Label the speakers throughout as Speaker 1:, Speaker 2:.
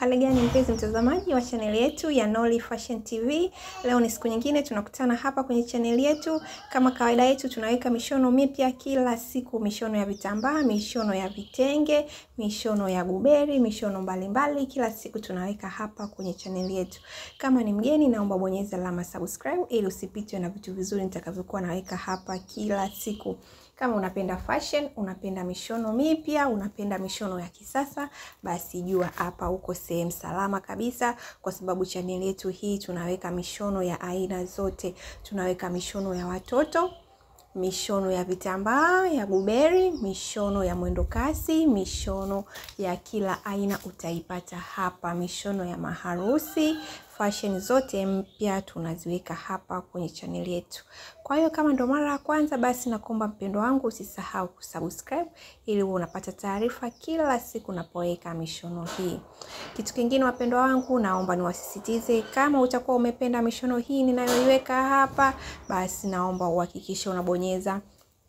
Speaker 1: Hali gani mpenzi mtazamaji wa chaneli yetu ya Nolly Fashion TV. Leo ni siku nyingine tunakutana hapa kwenye chaneli yetu. Kama kawaida yetu tunaweka mishono mipya kila siku, mishono ya vitambaa, mishono ya vitenge, mishono ya guberi, mishono mbalimbali mbali. Kila siku tunaweka hapa kwenye chaneli yetu. Kama ni mgeni, naomba bonyeza alama subscribe ili usipitwe na vitu vizuri nitakavyokuwa naweka hapa kila siku. Kama unapenda fashion, unapenda mishono mipya, unapenda mishono ya kisasa, basi jua hapa uko sehemu salama kabisa, kwa sababu chaneli yetu hii tunaweka mishono ya aina zote. Tunaweka mishono ya watoto, mishono ya vitambaa ya guberi, mishono ya mwendo kasi, mishono ya kila aina utaipata hapa, mishono ya maharusi fashion zote mpya tunaziweka hapa kwenye chaneli yetu. Kwa hiyo kama ndo mara ya kwanza, basi nakuomba mpendo wangu usisahau kusubscribe ili uwe unapata taarifa kila siku napoweka mishono hii. Kitu kingine wapendwa wangu, naomba niwasisitize, kama utakuwa umependa mishono hii ninayoiweka hapa, basi naomba uhakikishe unabonyeza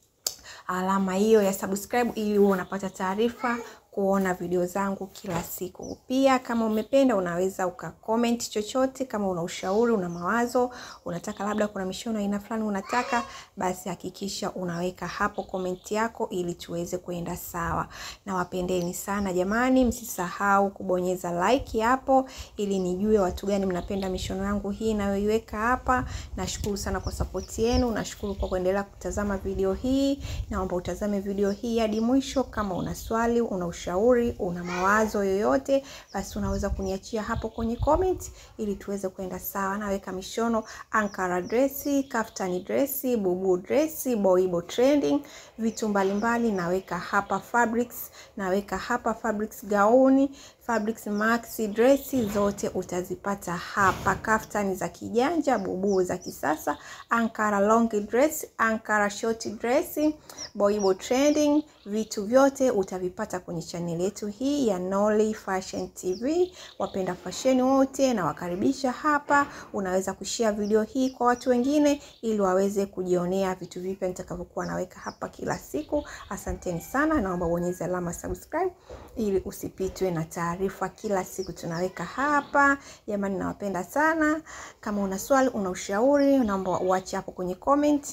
Speaker 1: alama hiyo ya subscribe ili uwe unapata taarifa kuona video zangu kila siku. Pia kama umependa, unaweza ukacomment chochote, kama una ushauri, una mawazo, unataka labda kuna mishono aina fulani unataka, basi hakikisha unaweka hapo comment yako ili tuweze kuenda sawa. Na wapendeni sana jamani, msisahau kubonyeza like hapo ili nijue watu gani mnapenda mishono yangu hii nayoiweka hapa. Nashukuru sana kwa support yenu, nashukuru kwa kuendelea kutazama video hii. Naomba utazame video hii hadi mwisho. Kama una swali, una ushauri, una mawazo yoyote, basi unaweza kuniachia hapo kwenye comment ili tuweze kwenda sawa. Naweka mishono ankara dresi, kaftani dresi, bubu dresi, boibo trending, vitu mbalimbali naweka hapa fabrics, naweka hapa fabrics gauni, fabrics maxi dresi zote utazipata hapa, kaftani za kijanja, bubu za kisasa, ankara long dress, ankara short dress, boibo trending, vitu vyote utavipata kwenye chaneli yetu hii ya Nolly Fashion TV. Wapenda fashion wote na wakaribisha hapa. Unaweza kushare video hii kwa watu wengine ili waweze kujionea vitu vipya nitakavyokuwa naweka hapa kila siku. Asanteni sana, naomba bonyeza alama subscribe ili usipitwe na taarifa kila siku tunaweka hapa. Jamani, nawapenda sana. Kama una swali, una ushauri, naomba uache hapo kwenye comment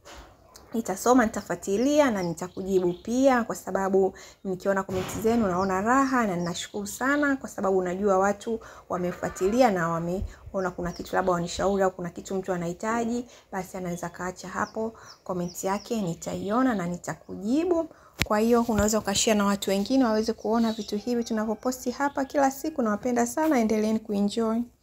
Speaker 1: nitasoma nitafuatilia na nitakujibu pia, kwa sababu nikiona komenti zenu naona raha na ninashukuru sana, kwa sababu najua watu wamefuatilia na wameona kuna kitu labda wanishauri au kuna kitu mtu anahitaji, basi anaweza kaacha hapo komenti yake, nitaiona na nitakujibu. Kwa hiyo unaweza ukashare na watu wengine waweze kuona vitu hivi tunavyoposti hapa kila siku. Nawapenda sana, endeleeni kuenjoy.